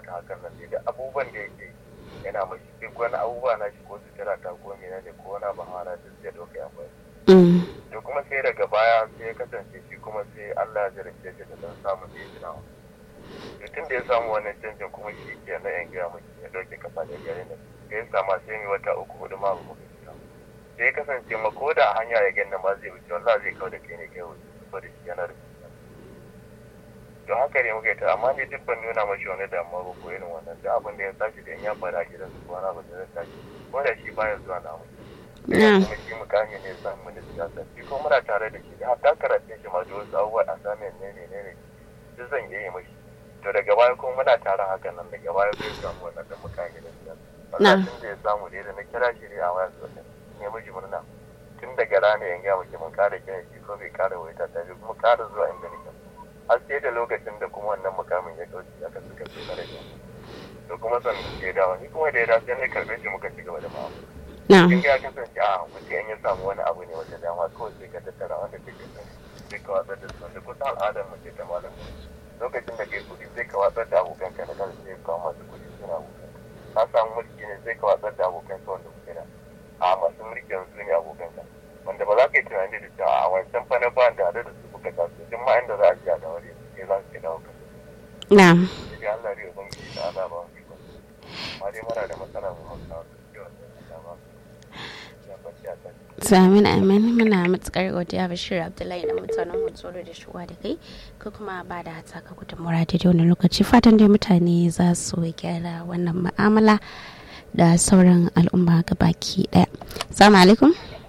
kamata hakan nan ne da abubuwan da yake yana mashi duk wani abubuwa na shi ko sutura ta ko mene ne ko wani abu hana da zai ɗauka ya bai Mm. to kuma sai daga baya sai ya kasance shi kuma sai Allah ya jarabce shi da dan samun da ya tunawa to tun da ya samu wannan canjin kuma shi ke na yan gaya mashi ya ɗauke kafa da gare da da ya sama sai mai wata uku hudu ma ba mu fita sai ya kasance ma ko da a hanya ya gani ma zai wuce wallahi zai kawo da kai ne kai wuce saboda shi yana da to haka ne muka yi ta amma ne duk ban nuna mashi wani damuwa ba ko irin wannan duk abin da ya tashi da in ya faru a gidan su wani abin da zai tashi ko da shi baya zuwa na mu Na. kuma shi mukami ne sa mu da siyasa shi ko muna tare da shi da hatta karatun shi ma da wasu abubuwa a samun ne ne ne ne duk zan iya yi mashi to daga baya kuma muna tare haka nan daga baya zai samu wannan da mukami da siyasa Na. Allah tun da ya samu ne da na kira shi ne a waya sosai ne miji murna tun daga rana yan gaya muke mun kara kiran shi ko bai kara waita ta bi kuma kara zuwa inda nake har sai da lokacin da kuma wannan mukamin ya kauce aka suka ce na rage to kuma san ke dawo ni kuma da ya dace ne karbe shi muka ci gaba da ma'amala Na. kin ga ya kasance a mutum in ya samu wani abu ne wata dama kawai sai ka tattara wanda kake son sai ka watsar da su da kusan al'adar mu ce ta malam lokacin da kai kuɗi sai ka watsar da abokanka na kan sai ka masu kuɗi suna abokan ka samu mulki ne sai ka watsar da abokanka wanda kuke da a masu mulkin su ne abokanka wanda ba za ka yi tunani da cewa a wancan fa na ba da da su kuka taso duk ma inda za a ji a dawari sai za su ke dawo kan Na. sai Allah ya ubangiji da Allah ba mu iko amma dai muna da matsala mu mun samu ciwon da ba ya bace a kan Samin amin muna matukar godiya Bashir Abdullahi da mutanen Hutsoro da shuwa da kai ko kuma ba da hata ka gudun muradi da wani lokaci fatan dai mutane za su gyara wannan ma'amala da sauran al'umma baki daya. Assalamu alaikum.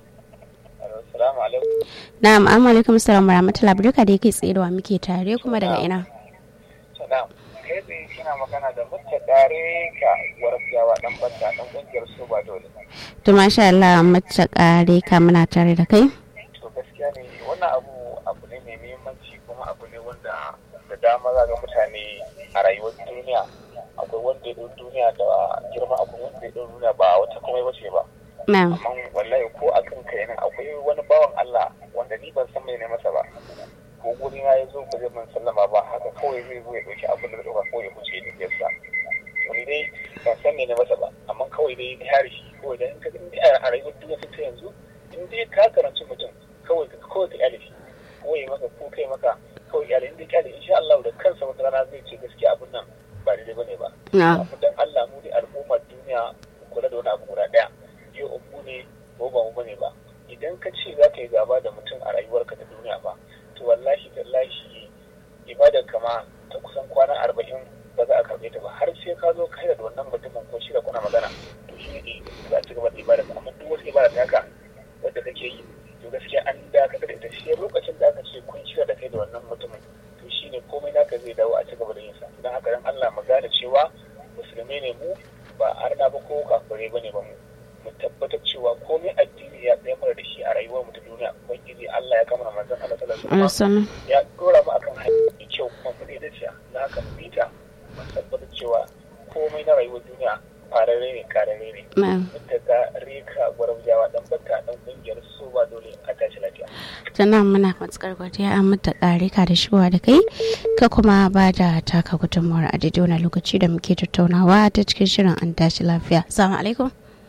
Assalamu alaikum Na'am, amma alaikum assalam warahmatullahi barka da yake tsaye da wa muke tare kuma daga ina. salam kai tsaye kina magana da mutta dare ka warfiyawa dan banta dan kungiyar su ba dole To masha Allah mace kare ka muna tare da kai. to gaskiya ne wannan abu abu ne mai muhimmanci kuma abu ne wanda da dama za ga mutane a rayuwar duniya akwai wanda ya ɗau duniya da girma akwai wanda ya ɗau duniya ba wata komai bace ba Na'am. amma wallahi ko a kan kai nan akwai wani bawan Allah wanda ni ban san mai ne masa ba ko guri na ya zo ba zai man sallama ba haka kawai zai zo ya ɗauki abin da zai ɗauka ko ya wuce ni yasa to ni dai ban san me ne masa ba amma kawai dai ni hari shi kawai da in ka in dai a rayuwar duniya ta yanzu in dai ka karanci mutum kawai ka kawai ka kyale shi ko ya maka ko kai maka kawai kyale in dai kyale insha Allah da kansa wata rana zai ce gaskiya abun nan ba daidai bane ba Na'am. abu dan Allah mu ne al'ummar duniya mu kula da wani abu guda daya yau mu ne ko ba mu bane ba idan ka ce za ka yi gaba da mutum a rayuwarka ta duniya ba to wallahi tallahi ibadar kama ta kusan kwana arba'in ba za a karɓe ta ba har sai ka zo kai da wannan mutumin ko shi da kuna magana to shi ne za a ci gaba da ibadar amma duk wasu ibada ta haka wadda kake yi to gaskiya an dakatar da ita shi lokacin da aka ce kun shirya da kai da wannan mutumin to shi ne komai naka zai dawo a ci gaba da yin sa don haka dan Allah mu gane cewa musulmai ne mu ba arna ba ko kafirai bane ba mu mu tabbatar cewa komai addini ya tsaye mana da shi a rayuwar mu ta duniya ubangiji Allah ya kama manzon Allah sallallahu alaihi wasallam Assalamu. ya dora mu akan hanyar mai kyau kuma mu da ciya na haka mu bi ta mu tabbatar cewa komai na rayuwar duniya farare ne karare ne Na'am. mutaka reka gwarabjawa dan bata dan kungiyar su ba dole a tashi lafiya Sannan muna matukar godiya an mata kare ka da shuwa da kai ka kuma ba da taka gudunmawar a daidai wani lokaci da muke tattaunawa ta cikin shirin an tashi lafiya. Assalamu alaikum.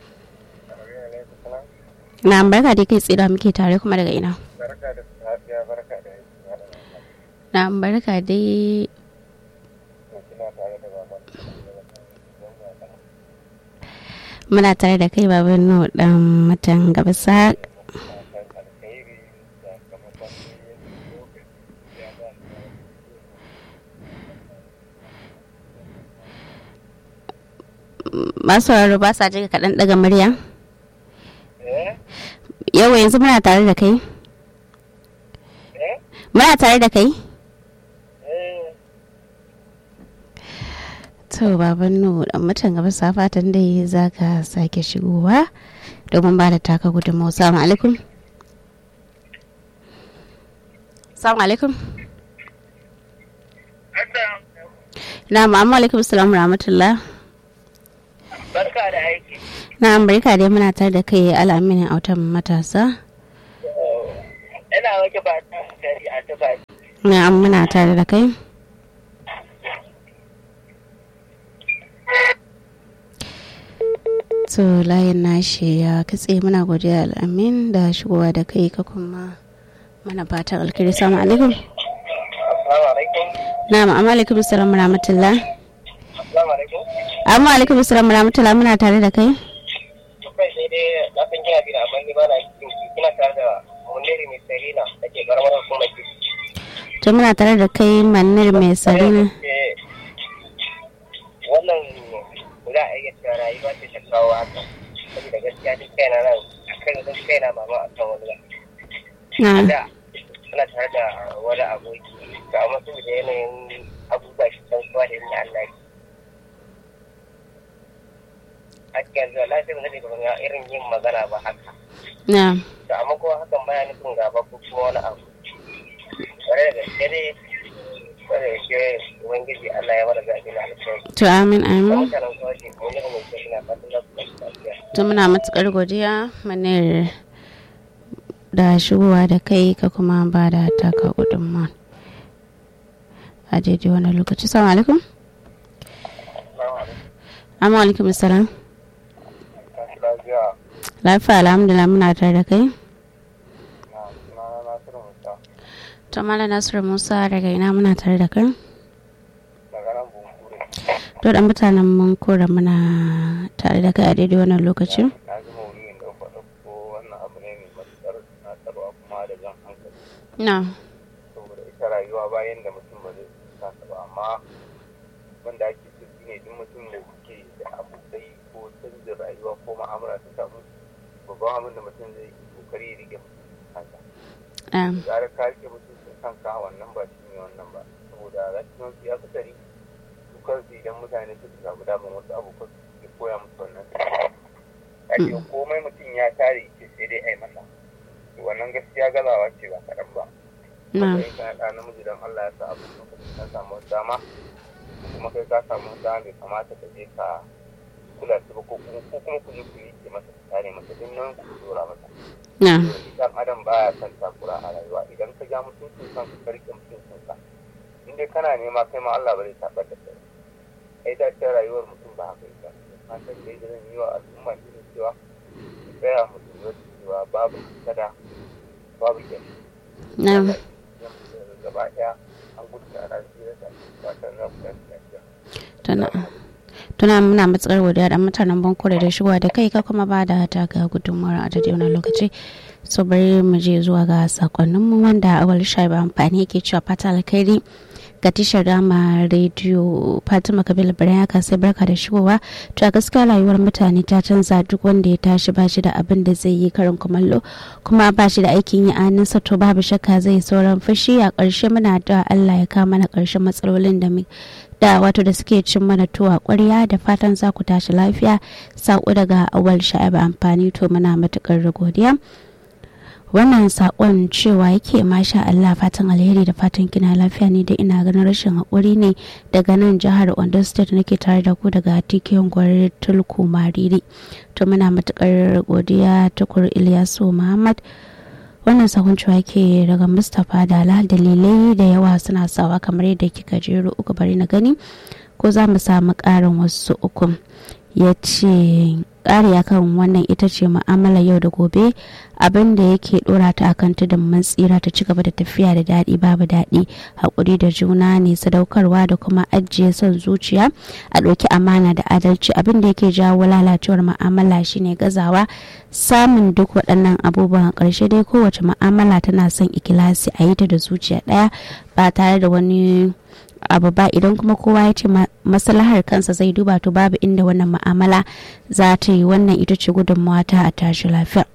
Na barka da kai tsira muke tare kuma daga ina. barka da lafiya barka da Na barka dai kina tare da baban muna tare da kai baban nu dan matan gabasa alkhairi da kamar lokaci ya ba masu sauraro ba sa jika kaɗan daga murya. eh Yau yanzu muna tare da kai. eh Muna tare da kai. eh To baban nu dan matan gabasa fatan dai za ka sake shigowa domin ba da taka gudunmawa. Assalamu alaikum. Assalamu alaikum. Na ma'amu alaikum salam rahmatullah. barka da aiki Na barka dai muna tare da kai al'aminin autan matasa. ina wake ba ta gari a tuba Na muna tare da kai. to layin nashi ya katse muna godiya al'amin da shigowa da kai ka kuma mana fatan alkhairi salamu alaikum Assalamu alaikum. na'am amma alaikum assalam wa rahmatullah Assalamu alaikum. amma alaikum assalam wa rahmatullah muna tare da kai Kai sai dai na san kina gida amma ni ba na cikin ki. Kina tare da Muniri mai Selina da ke karamar hukumar ki. to muna tare da kai manir mai sarina Eh, Wannan za a iya cewa rayuwa ce ta kawo haka. Saboda gaskiya duk kaina nan akan zan kaina mama a kan wani na da suna tare da wani aboki ga amma su da yanayin abubuwa shi can kuwa da yin Allah ki. A cikin zuwa lafiya ba zai ba irin yin magana ba haka. na Da amma kuma hakan baya nufin gaba ko kuma wani abu. Wani da gaske dai wani da ke Ubangiji Allah ya mara zaɓi na alkhairi. to amin Da amin mutanen kawai ke wani da mai kyau suna fatan za su ɗauki lafiya. to muna matukar godiya manir da shigowa da kai ka kuma ba da taka gudunmawa a daidai wani lokaci salamu alaikum amma alaikum assalam Kashi lafiya lafiya alhamdulillah muna tare da kai na sunana Nasiru Musa to malam nasiru musa daga ina muna tare da kai daga nan Bunkure. to da mutanen mun kora muna tare da kai a daidai wannan lokacin na ji maudu'in da faɗa ko wannan abu ne mai matuƙar tunatarwa kuma da jan hankali na saboda ita rayuwa bayan da mutum ba zai kasa ba amma wanda ake so shi ne duk mutum da suke da abokai ko canjin rayuwa ko ma'amala ta samu babban abin da mutum zai yi kokari ya rike kansa na gara ka rike mutuncin kanka wannan ba shi ne wannan ba saboda rashin ya fi tari su kansu idan mutane suka samu damar wasu abokan su ke koya musu wannan ake komai mutum ya tare ce sai dai ai masa to wannan gaskiya gazawa ce ba kaɗan ba na kai ka ɗa namiji don Allah ya sa abin lokacin ka samu wata dama kuma kai ka samu wata dama bai kamata ka je ka kula su ba ko kuma ko kuma ku je ku yi ke masa ku tare masa duk nan ku dora masa na dan adam baya son takura a rayuwa idan ka ja mutuncin kan ka rike mutuncin ka in dai kana nema kai ma Allah ba zai tabar da kai ai da ta rayuwar mutum ba haka ita fatan da zan yi wa al'umma shi ne cewa su tsaya mu lura da cewa babu kada babu kyan na gaba ɗaya an gudu da ana tsira da fatan za ku tashi lafiya. tuna tuna muna matsakar godiya da mutanen bankore da shigowa da kai ka kuma ba da taka gudunmawar a daidai wannan lokaci so bari mu je zuwa ga sakonninmu wanda awal shaibu amfani yake cewa fata alkhairi ga tashar dama rediyo fatima kabila birnin haka sai barka da shigowa to a gaskiya rayuwar mutane ta canza duk wanda ya tashi ba shi da abin da zai yi karin kumallo kuma ba shi da aikin yi aninsa to babu shakka zai sauran fushi a ƙarshe muna da allah ya kama na ƙarshen matsalolin da mu da wato da suke cin mana tuwa ƙwarya da fatan za ku tashi lafiya saƙo daga awal sha'aba amfani to muna matuƙar godiya wannan sakon cewa yake masha Allah fatan alheri da fatan kina lafiya ne da ina ganin rashin haƙuri ne daga nan jihar Ondo State nake tare da ku daga tikiyon gwarar tulku mariri to muna matukar godiya tukur Ilyasu Muhammad wannan sakon cewa yake daga Mustapha Dala dalilai da yawa suna sawa kamar yadda kika jero uku bari na gani ko za mu samu ƙarin wasu uku ya ce ƙari akan wannan ita ce mu'amala yau da gobe abin da yake dora ta akan tudun mun tsira ta ci gaba da tafiya da daɗi babu daɗi haƙuri da juna ne sadaukarwa da kuma ajiye son zuciya a ɗauki amana da adalci abin da yake jawo lalacewar mu'amala shine gazawa samun duk waɗannan abubuwan ƙarshe dai kowace mu'amala tana son ikilasi a yi ta da zuciya ɗaya ba tare da wani abu ba idan kuma kowa ya ce maslahar kansa zai duba to babu inda wannan ma'amala za ta yi wannan ita ce gudunmawa ta a tashi lafiya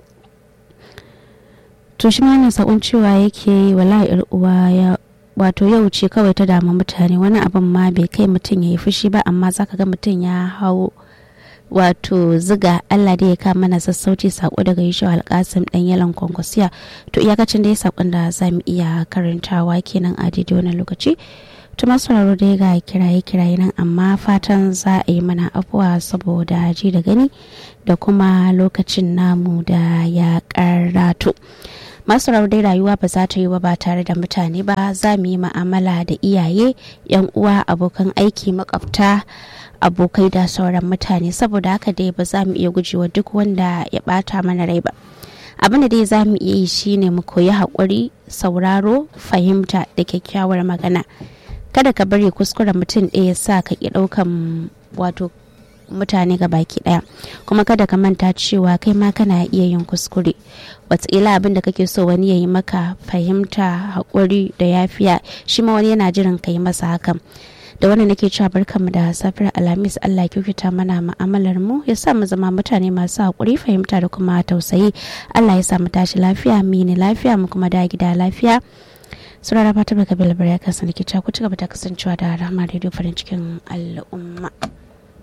to shi ma sakon cewa yake yi wala uwa ya wato yau ce kawai ta damu mutane wani abin ma bai kai mutum ya yi fushi ba amma zaka ga mutum ya hau wato ziga Allah da ya kama mana sassauci sako daga yishu alkasim dan yalan kwankwasiya to iyakacin da ya sakon da za mu iya karantawa kenan a daidai wani lokaci to masu sauraro dai ga kiraye kiraye nan amma fatan za a yi mana afuwa saboda ji da gani da kuma lokacin namu da ya karatu masu dai rayuwa ba za ta yi ba tare da mutane ba za mu yi ma'amala da iyaye yan uwa abokan aiki makwabta abokai da sauran mutane saboda haka dai ba za mu iya gujewa duk wanda ya bata mana rai ba abin da dai za mu iya yi shine mu koyi haƙuri sauraro fahimta da kyakkyawar magana kada ka bari kuskuren mutum ɗaya sa ka ki ɗaukan wato mutane ga baki daya kuma kada ka manta cewa kai ma kana iya yin kuskure wataƙila abin da kake so wani ya yi maka fahimta haƙuri da yafiya shi ma wani yana jiran ka yi masa hakan da wannan nake cewa barkanmu da safiyar alhamis allah kyautata mana ma'amalar mu ya sa mu zama mutane masu haƙuri fahimta da kuma tausayi allah ya sa mu tashi lafiya mini lafiya mu kuma da gida lafiya surara fatima kabila bari ya kasance ku ci gaba da kasancewa da rahama radio farin cikin al'umma